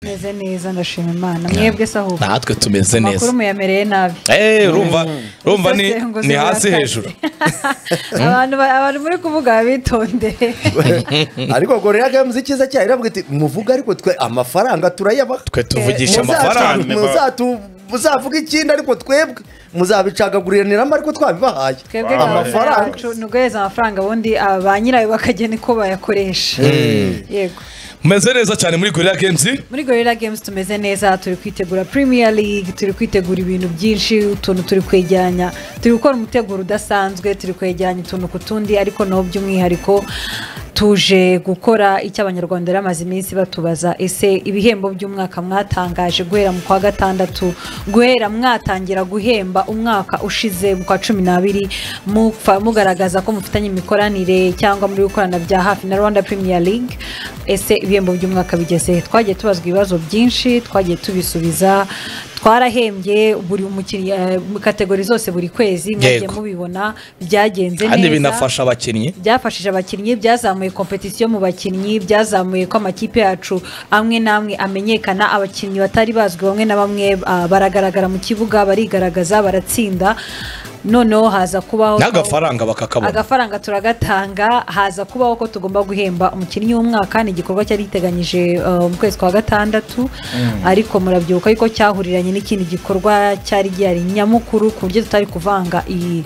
meze neza ndashima imana mwebwe se ahubwo natwe tumeze neza amakuru muyamereye nabi Eh, urumva urumva ni Zose ngo ni ziri hasi hasi. hejuru abantu ba- abantu muri kuvuga bitondere ariko ngo rero agamuze icyiza cyayo iravuga iti muvuge ariko twe amafaranga turayabaha twe tuvugisha Muzatu- amafaranga muzatu- muzavuge ikindi ariko twebwe muzabicagaguriraniramo ariko twabibahaye twebwe gahunda Amafaranga. yacu ni uguhereza amafaranga ubundi aba ba nyirayo bakagena uko bayakoresha yego meze neza cyane muri gorira games muri gorira games tumeze neza turi kwitegura premier league turi kwitegura ibintu byinshi utuntu turi kwegeranya turi gukora umuteguro udasanzwe turi kwegeranya utuntu ku tundi ariko naho by'umwihariko tuje gukora icyo abanyarwanda rero bamaze iminsi batubaza ese ibihembo by'umwaka mwatangaje guhera mu kwa gatandatu guhera mwatangira guhemba umwaka ushize mu kwa cumi n'abiri mupfa mugaragaza ko mufitanye imikoranire cyangwa muri gukorana bya hafi na rwanda premier league ese ibihembo by'umwaka bigeze twagiye tubazwa ibibazo byinshi twagiye tubisubiza twarahembye buri mukinnyi eh, mu kategori zose buri kwezi mwagiye Yego. mubibona byagenze kandi neza binafasha abakinnyi byafashije abakinnyi byazamuye kompetisiyo mu bakinnyi byazamuye ko amakipe yacu amwe n'amwe amenyekana abakinnyi batari bazwi bamwe na bamwe ah, baragaragara mu kibuga barigaragaza baratsinda noneho haza kubaho n'agafaranga bakakabona agafaranga turagatanga haza kubaho ko tugomba guhemba umukinnyi w'umwaka ni igikorwa cyari giteganyije uh, mu kwezi kwa gatandatu ariko murabyibuka yuko cyahuriranye n'ikindi gikorwa cyari gihari nyamukuru ku buryo tutari kuvanga iyi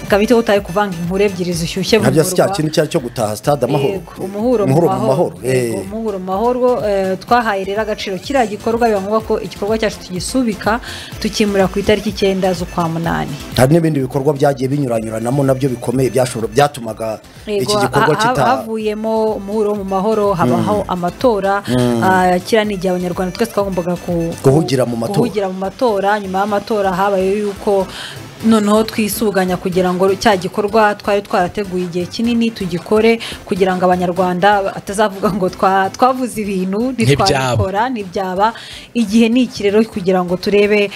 kamite tutari kuvanga inkuru ebyiri zishyushye mu ntabyo si cya murwa. kintu icyo ari cyo gutaha sitade amahoro Yego, umuhuro mu Umuhuro mahoro eh. Yego, umuhuro mu mahoro eh, twahaye rero agaciro kiriya gikorwa biba ngombwa ko igikorwa cyacu tugisubika tukimurira ku itariki icyenda z'ukwa munani hari n'ibindi bikorwa byagiye binyuranyuranamo nabyo bikomeye byashobora byatumaga iki Yego, gikorwa ha- ha- kita havuyemo umuhuro wo mu mahoro habaho amatora Ah, kiriya ni igihe abanyarwanda twese twagombaga ku- Guhugira mu matora. guhugira mu matora nyuma y'amatora habayeho yuko noneho twisuganya kugira ngo cya gikorwa twari twarateguye igihe kinini tugikore kugira ngo abanyarwanda batazavuga ngo twa- twavuze ibintu Ntibyaba. gukora ntibyaba igihe ni iki rero kugira ngo turebe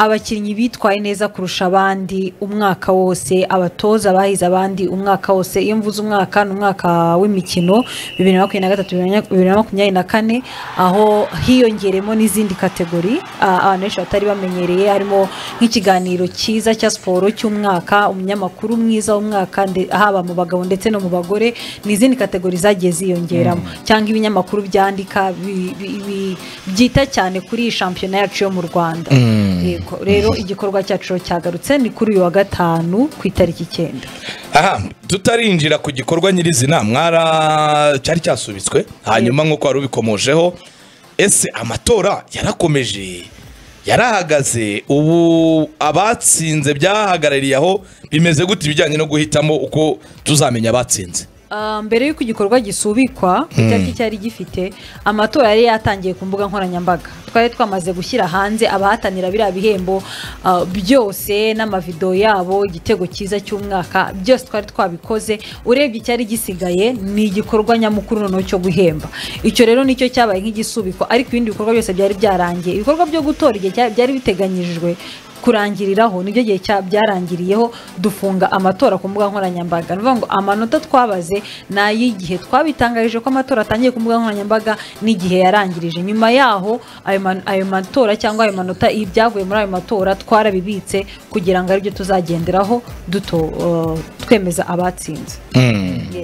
abakinnyi bitwaye neza kurusha abandi umwaka wose abatoza bahize abandi umwaka wose iyo mvuze umwaka ni umwaka w'imikino bibiri na makumyabiri na gatatu bibiri na makumyabiri na kane aho hiyongeremo n'izindi kategori ah, abantu benshi batari bamenyereye harimo nk'ikiganiro cyiza cya siporo cy'umwaka umunyamakuru mwiza w'umwaka nde- haba mu bagabo ndetse no mu bagore ni izindi kategori zagiye ziyongeramo cyangwa ibinyamakuru byandika bi- bi- bi- byita cyane kuri iyi shampiyona yacu yo mu rwanda Yego, rero igikorwa cyacu cyagarutse ni kuri uyu wa gatanu ku itariki icyenda aha tutarinjira ku gikorwa nyirizina mwara cyari cyasubitswe hanyuma nk'uko wari ubikomojeho ese amatora yarakomeje yarahagaze ubu abatsinze byahagarariye aho bimeze gute ibijyanye no guhitamo uko tuzamenya abatsinze Ah, mbere y'uko igikorwa gisubikwa ku itariki cyari gifite amatora yari yatangiye ku mbuga nkoranyambaga twari twamaze gushyira hanze abahatanira biriya bihembo ah, byose n'amavidewo yabo igitego cyiza cy'umwaka byose twari twabikoze urebye icyari gisigaye ni igikorwa nyamukuru noneho cyo guhemba icyo rero nicyo cyabaye nk'igisubikwa ariko ibindi bikorwa byose byari byarangiye ibikorwa byo gutora igihe cya- byari biteganyijwe kurangiriraho nibyo gihe cya byarangiriyeho dufunga amatora ku mbuga nkoranyambaga ni ukuvuga ngo amanota twabaze ni ay'igihe twabitangarije ko amatora atangiye ku mbuga nkoranyambaga n'igihe yarangirije nyuma yaho ayo ma- ayo matora cyangwa ayo manota ibyavuye muri ayo matora twarabibitse kugira ngo aribyo tuzagenderaho duto uh, twemeza abatsinze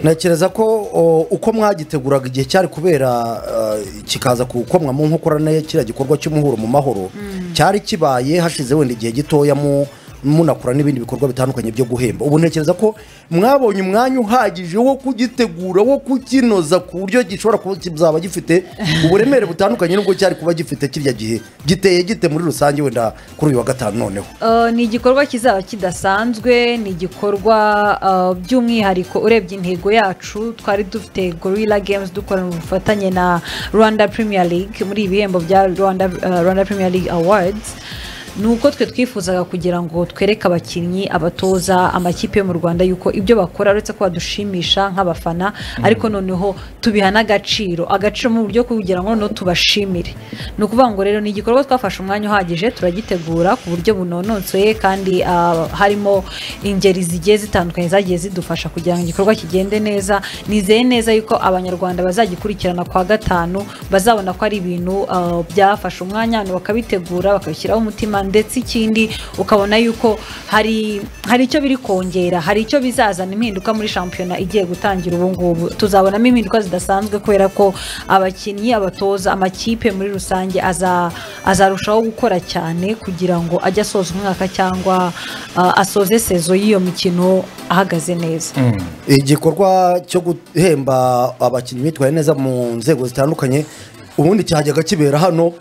ntekereza ko o, uko mwagiteguraga igihe cyari kubera uh, kikaza gukomwa mu nkokora nayo kiriya gikorwa cy'umuhuro mu mahoro cyari kibaye hashize wenda igihe gitoya mu munakora n'ibindi bikorwa bitandukanye byo guhemba ubu ntekereza ko mwabonye umwanya uhagije wo kugitegura wo kukinoza ku buryo gishobora kuba kizaba gifite uburemere butandukanye n'ubwo cyari kuba gifite kirya gihe giteye gite muri rusange wenda kuri uyu wa gatanu noneho Uh, ni igikorwa kizaba kidasanzwe ni igikorwa uh, by'umwihariko urebye intego yacu twari dufite gorilla games dukorana ubufatanye na rwanda premier league muri ibihembo bya rwanda, uh, rwanda premier league awards ni uko twe twifuzaga kugira ngo twereke abakinnyi abatoza amakipe yo mu rwanda yuko ibyo bakora uretse ko badushimisha nk'abafana ariko noneho tubiha n'agaciro agaciro mu buryo kugira ngo noneho tubashimire ni ukuvuga ngo rero ni igikorwa twafashe umwanya uhagije turagitegura ku buryo bunononsoye kandi ah, harimo ingeri zigiye zitandukanye zagiye zidufasha kugira ngo igikorwa kigende neza nizeye neza yuko abanyarwanda bazagikurikirana kwa gatanu bazabona ko ari ibintu ah, byafashe umwanya abantu bakabitegura bakabishyiraho umutima ndetse ikindi ukabona yuko hari hari icyo biri kongera hari icyo bizazana impinduka muri shampiyona igiye gutangira ubu ngubu tuzabonamo impinduka zidasanzwe kubera ko abakinnyi abatoza amakipe muri rusange aza- azarushaho gukora cyane kugira ngo ajye asoza umwaka cyangwa ah, asoze sezo y'iyo mikino ahagaze neza igikorwa cyo guhemba abakinnyi bitwaye neza mu nzego zitandukanye ubundi cyajyaga kibera hano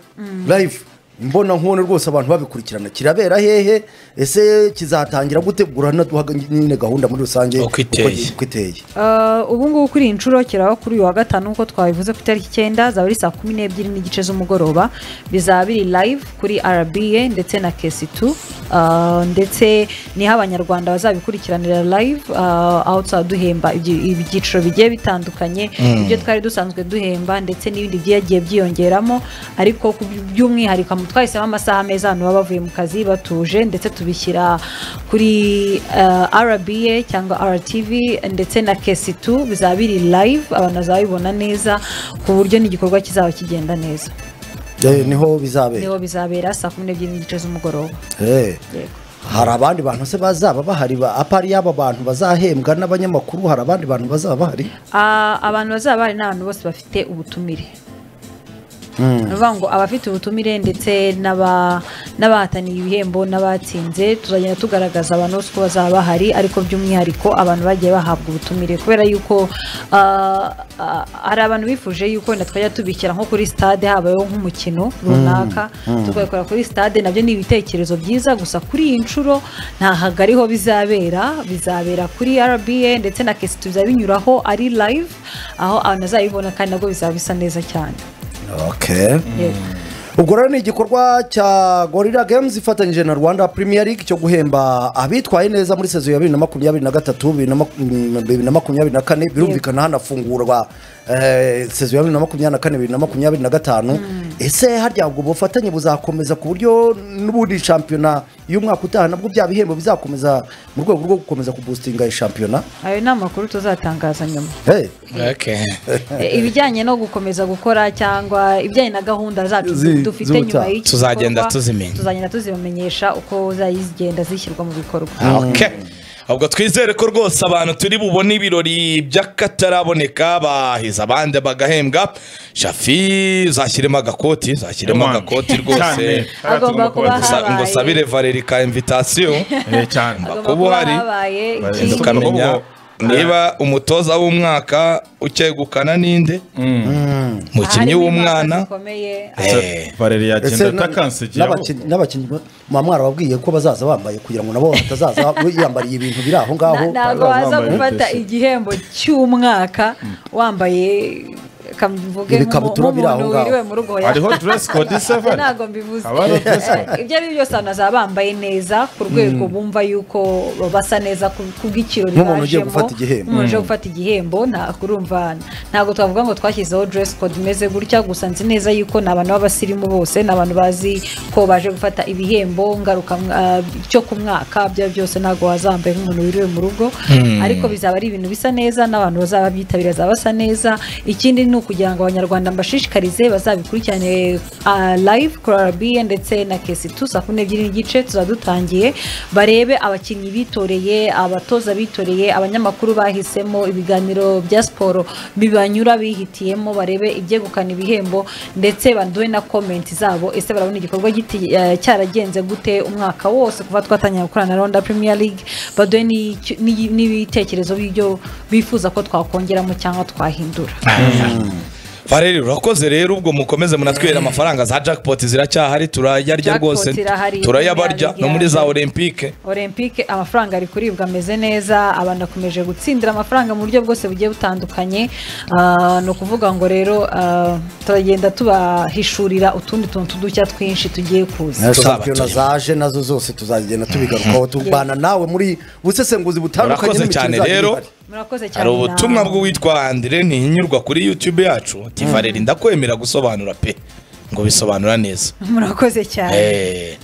live mbona nkubona rwose abantu babikurikirana kirabera hehe ese kizatangira gutegura naduha nyine gahunda muri rusange Uko iteye. uko iteye Uh, ubu ngubu kuri iyi nshuro kiraba kuri uyu wa gatanu nk'uko twabivuze ku itariki icyenda zaba ari saa kumi n'ebyiri n'igice z'umugoroba bizaba biri live kuri rba ndetse na kesi tu uh, ndetse niho abanyarwanda bazabikurikiranira live uh, aho tuzaba duhemba ibyi- ibyiciro bigiye bitandukanye ibyo twari dusanzwe duhemba ndetse n'ibindi byagiye byiyongeramo ariko ku by- by'umwihariko mu- twahisemo amasaha meza abantu baba bavuye mu kazi batuje ndetse tubishyira kuri uh, rba cyangwa rtv ndetse na kesi tu bizaba biri live abantu bazabibona neza ku buryo n'igikorwa kizaba kigenda neza Eh, niho bizabera niho bizabera saa kumi n'ebyiri n'igice z'umugoroba Eh. Yego. hari abandi bantu se bazaba bahari ba- apari y'aba bantu bazahembwa n'abanyamakuru hari abandi bantu bazaba bahari Ah, abantu bazaba bahari ni abantu bose bafite ubutumire ni ukuvuga ngo abafite ubutumire ndetse n'aba- n'abahataniye ibihembo n'abatsinze tuzagenda tugaragaza abantu bose ko bazaba bahari ariko by'umwihariko abantu bagiye bahabwa ubutumire kubera yuko ah, ah, hari abantu bifuje yuko wenda twajya tubishyira nko kuri stade habayeho nk'umukino runaka tukabikora kuri stade nabyo ni ibitekerezo byiza gusa kuri iyi nshuro nta hagariho bizabera bizabera kuri rba ndetse na kesi bizaba binyuraho ari live aho abantu bazabibona kandi nabwo bizaba bisa neza cyane okay Yego. ubwo rero ni igikorwa cya gorira games ifatanyije na rwanda premier league cyo guhemba abitwaye neza muri sezo ya bibiri na makumyabiri na gatatu bibiri na maku- mm, bibiri na makumyabiri na kane birumvikana hanafungurwa eh, sezo ya bibiri na makumyabiri na kane bibiri na makumyabiri na gatanu ese harya ubwo bufatanye buzakomeza ku buryo n'ubundi shampiyona y'umwaka utaha nabwo bya bihembo bizakomeza mu rwego rwo gukomeza kubustinga shampiyona ayo ni amakuru tuzatangaza nyuma hey. E, ibijyanye no gukomeza gukora cyangwa ibijyanye na gahunda zacu Zi- dufite z'ubutaha. nyuma y'iki Tuzagenda gikorwa, tuzimenya. tuzagenda tuzibamenyesha uko zagenda zishyirwa mu bikorwa Okay. ubwo twizere ko rwose abantu turi bubone ibirori by'akataraboneka bahize abandi bagahembwa shafi zashyiremo agakoti zashyiremo Ewana. agakoti rwose Cyane. Agomba kuba Cyane. Gusa- ngo sabire valeri ka invitasiyo Eh, cyane Agomba kuba kuba uhari, habaye bagenda ikindi. tukamenya. tukamenya niba umutoza w'umwaka ukegukana ninde umukinnyi Harimo impaka w'umwana zikomeye, Eh, valeri yagenda Ese na- atakansigira n'abakinnyi- n'abakinnyi mwa mwarababwiye ko bazaza bambaye kugira ngo nabo batazaza yambariye ibintu biri na- aho ngaho ntabwo waza bambaye gufata butesi. igihembo cy'umwaka wambaye kamvuge Ibikabutura biri aho nk'umuntu ngaho. wiriwe mu rugo ya- hariho dress code isa Ntabwo valeri ntabwo mbivuze Haba hariho dress code ibyo ari byo byose abantu bazaba bambaye neza ku rwego bumva yuko basa neza ku- ku bw'ikirori Nk'umuntu ugiye bajemo, gufata igihembo. nk'umuntu ugiye gufata igihembo ntabwo urumva ntabwo twavuga ngo twashyizeho dress code imeze gutya gusa nzi neza yuko ni abantu b'abasirimu bose ni abantu bazi ko baje gufata ibihembo ngaruka ah, cyo ku mwaka ibyo ari byo byose ntabwo wazambaye nk'umuntu wiriwe mu rugo ariko bizaba ari ibintu bisa neza n'abantu bazaba byitabira bazaba basa neza ikindi ni ukugira ngo abanyarwanda mbashishikarize bazabikurikirane ah, live kuri rba ndetse na kesi tu saa kumi n'ebyiri n'igice tuzaba dutangiye barebe abakinnyi bitoreye abatoza bitoreye abanyamakuru bahisemo ibiganiro bya siporo bibanyura bihitiyemo barebe ibyegukana ibihembo ndetse banduhe na komenti zabo ese barabona igikorwa giti- eh, cyaragenze gute umwaka wose kuva twatangira gukorana na ronda premier league baduhe n'icyo- n'i- n'ibitekerezo by'ibyo bifuza ko twakongeramo cyangwa twahindura Valeri urakoze rero ubwo mukomeze munatwere amafaranga za jackpot ziracyahari turayarya Jackpot rwose irahari, turayabarya irahari, no muri za irahari. olympique olympique amafaranga ari kuribwa ameze neza abantu bakomeje gutsindira amafaranga mu buryo bwose bugiye butandukanye Ah, ni ukuvuga ngo rero ah, turagenda tubahishurira utundi tuntu tw'udushya twinshi tugiye kuza na Tuzaba shampiyona turimo. zaje nazo zose tuzagenda tubigarukaho tubana nawe muri busesenguzi butandukanye Urakoze n'imikino cyane izajya rero. ihari. murakoze cyane hari ubutumwa namwe. bw'uwitwa andire ntihinyurwa kuri youtube yacu ati valeri ndakwemera gusobanura pe ngo bisobanura neza murakoze cyane Eh.